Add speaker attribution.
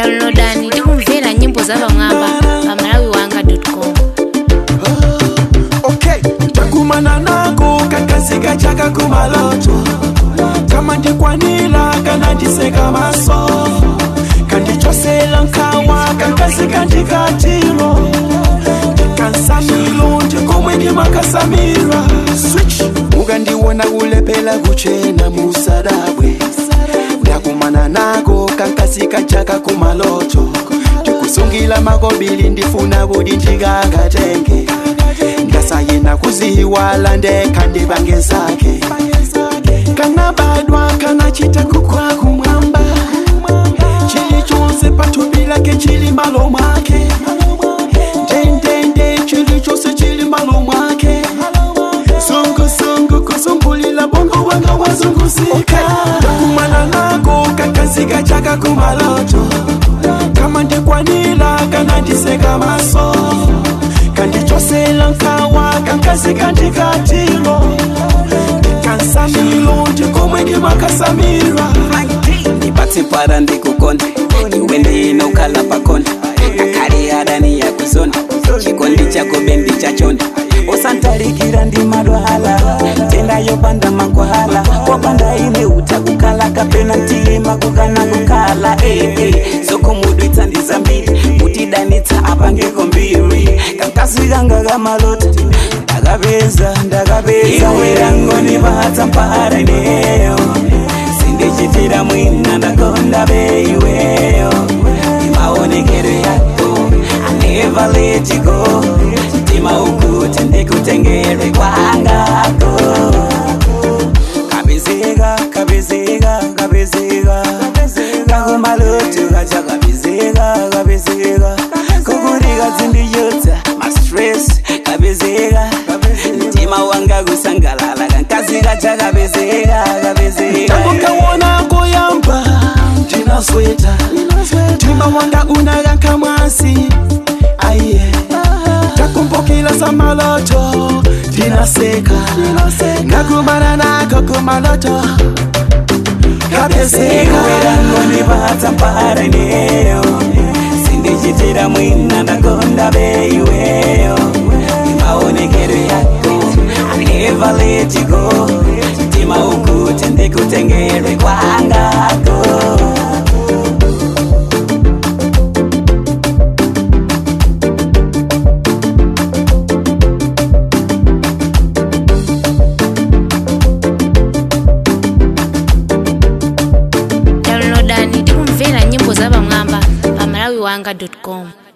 Speaker 1: downloadani tikumvera nyimbo za pamwamba pa malawi wanga com
Speaker 2: okay takumana nako kakazi kachaka kumaloto kama ndikwanila kana ndiseka maso kandichosela nkawa kakazi kandikatilo ndikansamilo ndikomwe ndimakasamira switch ukandiwona kulephera kuchena musadabwe ndakumana nako kankasi kachaka kumaloto ndikusungila makobili ndifuna kuti ndikakatenge ndasayena kuziwala ndekha ndibange zake kanabadwa kanachita kukwa kumwamba chilichonse pathupi lake chili malo mwake ndendende chilichonse chili malo mwake zunguzungu kuzumbulila bongo wanga wazunguzika ndakumana nako kakazi kachaka kumaloto kama ndikwanila kana ndiseka maso kandichosela nkawa kankazi kandikatilo ndikansamilo ndikomwe ndimakasamira
Speaker 3: ndipatse mpara ndikukonda iwe ndinokhala pakonda kakali adani yakuzonda chikondi chako bendi chachonda usantalikira ndi madwala tenda yopanda makwala wapanda ine utakukala kapena mtima kukana kukala eh, eh. sokomudwitsa ndizambiri kutidanitsa apangeko mbiri kankasi kanga kamalota ndakapeza ndakapeza werangoni vatsa mpara ineyo sindichitira mwina ndakonda beiweyo imaonekero yako I never let you go mtima ukuti ndikutengerwe kwangako kabezeka kabezeka kabezeka kakumaloto kacha kabezeka kabezeka kukuti kadzindiyotsa mastress kabezeka mtima wanga kusangalala kankazi kacha kabezeka kabezeka
Speaker 2: tangu kaona koyamba ndinasweta mtima wanga unayanka mwasi aiye takumbukila samaloto ndinaseka ngakumana nako kumaloto kabezeka
Speaker 3: werangoni vatsa mpara ineyo sindichitira mwina ndakonda beiweyo imaonekero yako I never let you go mtima ukuti ndikutengerwe kwangako
Speaker 1: downloadani tikumvera nyimbo za pamwamba pa malawi wanga com